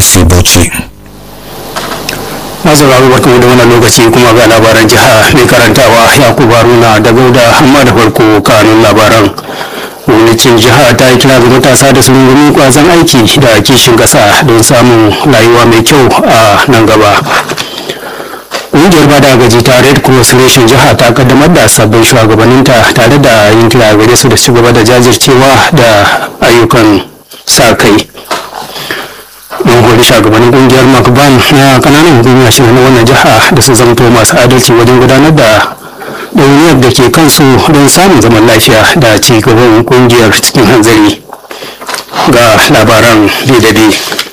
brc bauchi masauraro barkamu da wannan lokaci kuma ga labaran jiha mai karantawa yakubu haruna da gauda amma da farko kanun labaran gwamnatin jiha ta yi kira ga matasa da su rungumi kwazon aiki da kishin kasa don samun rayuwa mai kyau a nan gaba ƙungiyar bada gaji ta red cross reshen jiha ta kaddamar da sabbin shugabanninta tare da yin kira gare su da ci gaba da jajircewa da ayyukan sa kai don hori shugabannin kungiyar makban na kananan hukumar shirin na wannan jiha da su zamto masu adalci wajen gudanar da ɗauniyar da ke kansu don samun zaman lafiya da ci gaban kungiyar cikin hanzari ga labaran bidade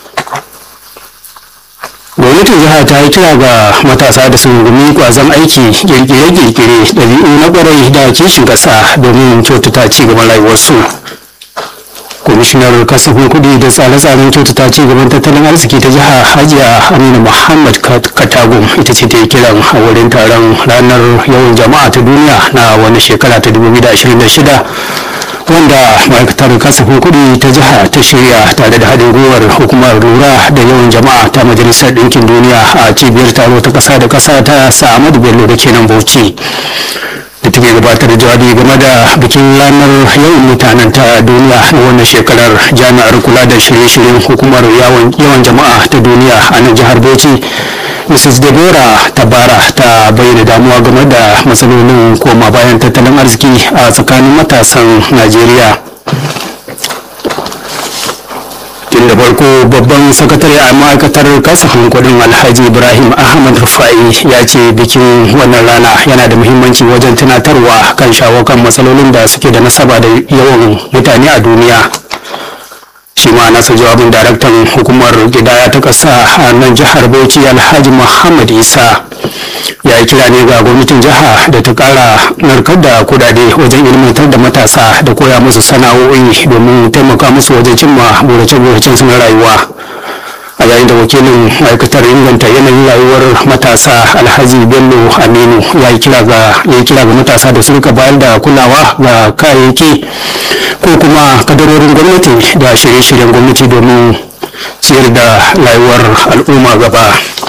gwamnatin jiha ta yi kira ga matasa da su rungumi kwazon aiki kirkire-kirkire ɗabi'u na kwarai da kishin ƙasa domin kyautata ci gaban rayuwarsu kwamishinar kasafin kudi da tsare-tsaren kyautata ci gaban tattalin arziki ta jiha hajiya amina muhammad katagum ita ce ta yi kiran a wurin taron ranar yawan jama'a ta duniya na wani shekara ta 2026 wanda ma'aikatar kasafin kudi ta jiha ta shirya tare da haɗin gwiwar hukumar lura da yawan jama'a ta majalisar ɗinkin duniya a cibiyar taro ta ƙasa da ƙasa ta sa'amadu bello da kenan bauchi da take gabatar da jawabi game da bikin ranar yawan mutanen ta duniya na wannan shekarar jami'ar kula da shirye-shiryen hukumar yawan jama'a ta duniya a nan jihar bauchi mrs deborah tabara ta bayyana damuwa game da matsalolin koma bayan tattalin arziki a tsakanin matasan najeriya tun da farko babban sakatare a ma'aikatar kasafin kudin alhaji ibrahim ahmad rufa'i ya ce bikin wannan rana yana da muhimmanci wajen tunatarwa kan shawo kan matsalolin da suke da nasaba da yawan mutane a duniya shi ma nasa jawabin daraktan hukumar gidaya ta ƙasa a nan jihar bauchi alhaji muhammad isa ya yi kira ne ga gwamnatin jiha da ta kara narkar da kudade wajen ilmantar da matasa da koya musu sana'o'i domin taimaka musu wajen cimma burace-buracen su na rayuwa a yayin da wakilin ma'aikatar inganta yanayin rayuwar matasa alhaji bello aminu ya yi kira ga matasa da su rika bayar da kulawa ga kayayyaki ko kuma kadarorin gwamnati da shirye-shiryen gwamnati domin ciyar da rayuwar al'umma gaba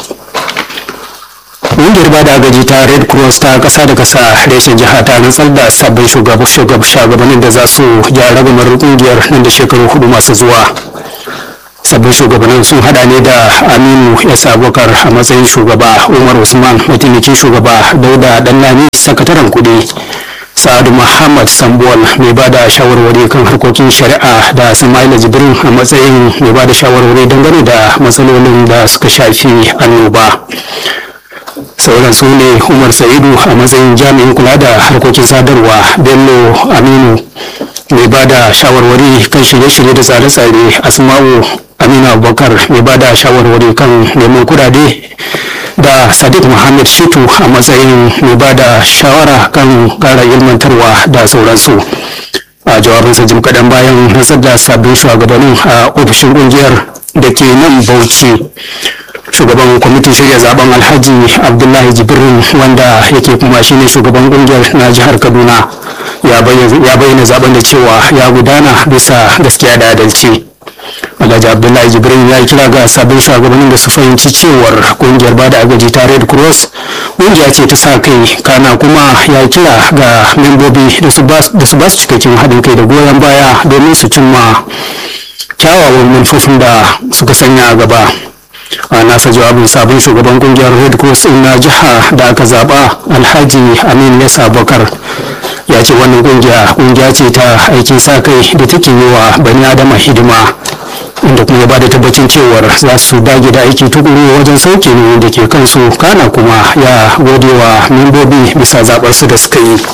ƙungiyar ba da agaji ta red cross ta ƙasa da ƙasa reshen jiha ta rantsar da sabbin shugabannin da za su gyara gamar ƙungiyar nan da shekaru hudu masu zuwa sabbin shugabannin sun hada ne da aminu s abubakar a matsayin shugaba umar usman mataimakin shugaba dauda dannani sakataren kudi sa'adu muhammad sambuwal mai ba da shawarwari kan harkokin shari'a da samaila jibrin a matsayin mai ba da shawarwari dangane da matsalolin da suka shafi annoba sauran su ne umar sa'idu a matsayin jami'in kula da harkokin sadarwa bello aminu mai ba da shawarwari kan shirye-shirye da tsare-tsare asma'u aminu abubakar mai ba da shawarwari kan neman kudade da sadiq muhammad shitu a matsayin mai ba da shawara kan kara ilmantarwa da sauransu a jawabinsa jim kaɗan bayan rantsar da sabbin shugabannin a ofishin ƙungiyar da ke nan bauchi shugaban kwamitin shirya zaben alhaji abdullahi jibrin wanda yake kuma shine shugaban kungiyar na jihar kaduna ya bayyana zaben da cewa ya gudana bisa gaskiya da adalci alhaji abdullahi jibrin ya yi kira ga sabbin shugabannin da su fahimci cewar kungiyar bada agaji ta red cross kungiya ce ta sa kai kana kuma ya yi kira ga membobi da su ba su cikakken haɗin kai da goyon baya domin su cimma kyawawan manufofin da suka sanya a gaba a nasa jawabin sabon shugaban kungiyar red cross na jiha da aka zaba alhaji amin nesa bakar ya ce wannan kungiya kungiya ce ta aikin sa kai da take yi wa bani adama hidima inda kuma ya bada tabbacin cewar za su dage da aiki tukuru wajen sauke ne da ke kansu kana kuma ya gode wa membobi bisa zaɓar su da suka yi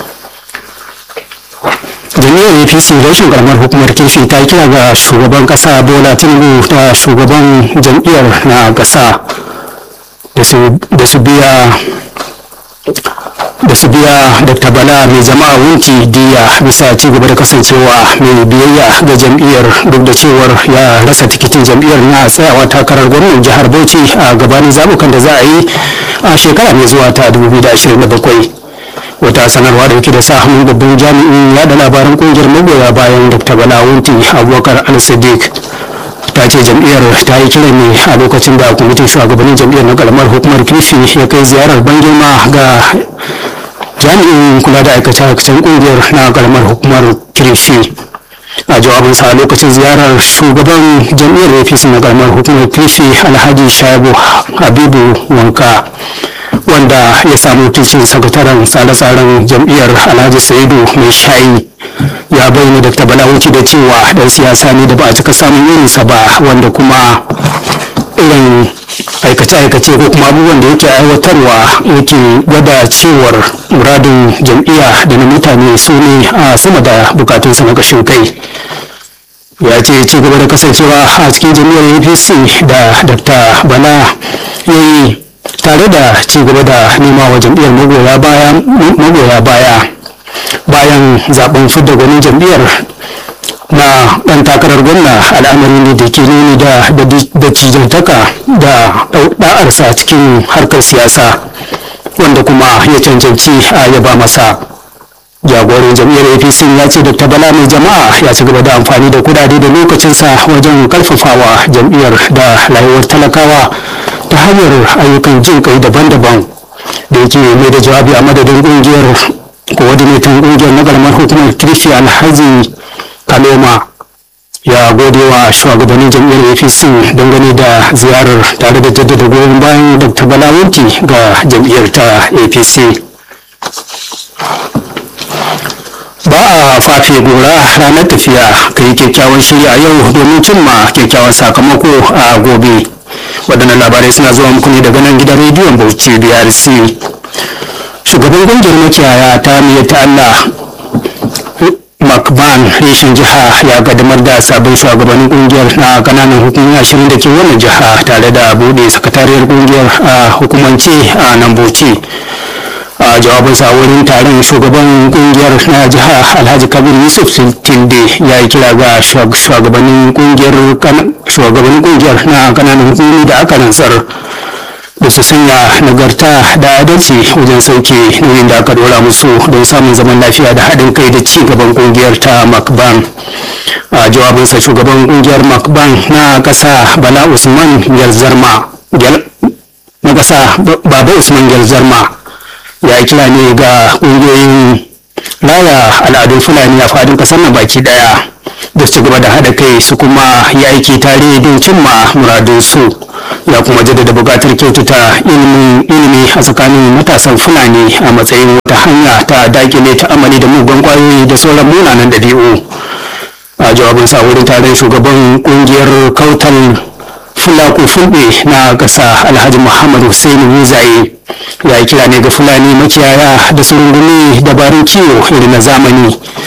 jami'ar apc rashin karamar hukumar kirfi ta kira ga shugaban kasa bola tinubu da shugaban jam'iyyar na kasa da su biya da su biya dr bala mai jama'a wunti diya bisa ci gaba da kasancewa mai biyayya ga jam'iyyar duk da cewar ya rasa tikitin jam'iyyar na tsayawa takarar gwamnan jihar bauchi a gabanin zabukan da za a yi a shekara mai zuwa ta 2027 wata sanarwa da yake da sa hannun babban jami'in yada labaran kungiyar magoya bayan dr bala wunti abubakar al-sadiq ta ya ce jam'iyyar ta yi kiran ne a lokacin da kwamitin shugabannin jam'iyyar na karamar hukumar kirfi ya kai ziyarar ban girma ga jami'in kula da aikace-aikacen kungiyar na karamar hukumar kirfi a jawabinsa a lokacin ziyarar shugaban jam'iyyar apc na karamar hukumar kirfi alhaji shaibu habibu wanka wanda ya samu wakilcin sakataren tsare-tsaren jam'iyyar alhaji saidu mai shayi ya bayyana dr balawuci da cewa dan siyasa ne da ba a cika samun irinsa ba wanda kuma irin aikace-aikace ko kuma abubuwan da yake aiwatarwa yake gwada cewar muradin jam'iyya da na mutane su ne a sama da bukatunsa na kashin kai ya ce ci gaba da kasancewa a cikin jam'iyyar apc da dr bala ya yi tare da ci gaba da nema wa jam'iyyar magoya baya bayan zaben fidda gwanin jam'iyyar na ɗan takarar gwamna al'amari ne da ke nuni da da cijantaka da ɗa'arsa cikin harkar siyasa wanda kuma ya cancanci a yaba masa jagoran jam'iyyar apc ya ce dr bala mai jama'a ya ci gaba da amfani da kudade da lokacinsa wajen karfafawa jam'iyyar da rayuwar talakawa ta hanyar ayyukan jin kai daban-daban da yake mai da jawabi a madadin kungiyar coordinator kungiyar na karamar hukumar kirfi alhaji kaloma ya gode wa shugabannin jam'iyyar apc dangane da ziyarar tare da jaddada goyon bayan dr balawunti ga jam'iyyar ta apc ba a fafe gora ranar tafiya ka yi kyakkyawan shirya a yau domin cimma kyakkyawan sakamako a gobe waɗannan labarai suna zuwa muku ne daga nan gidan rediyon bauchi brc shugaban ƙungiyar makiyaya ta miyar ta allah makban reshen jiha ya kaddamar da sabon shugabannin kungiyar na kananan hukumomi ashirin da ke wannan jiha tare da bude sakatariyar kungiyar a hukumance a nan bauchi a jawabinsa wurin taron shugaban kungiyar na jiha alhaji kabir yusuf tilde ya yi kira ga shugabannin kungiyar shugabannin kungiyar na kananan hukumomi da aka rantsar da su sanya nagarta da adalci wajen sauke nauyin da aka dora musu don samun zaman lafiya da haɗin kai da ci gaban kungiyar ta macban a jawabinsa shugaban kungiyar macban na ƙasa bala usman gyalzarma na ƙasa baba usman gyalzarma ya kira ne ga ƙungiyoyin raya al'adun fulani a faɗin ƙasar na baki ɗaya da ci gaba da haɗa kai su kuma yi aiki tare don cimma muradunsu ya kuma jaddada buƙatar kyautata ilimi a tsakanin matasan fulani a matsayin wata hanya ta dakile ta'amali da mugun ƙwayoyi da sauran munanan ɗabi'u a jawabin sa wurin taron shugaban ƙungiyar kautal fulaku fulbe na ƙasa alhaji muhammad hussein muzaye ya yi kira ne ga fulani makiyaya da su rungumi dabarun kiwo irin na zamani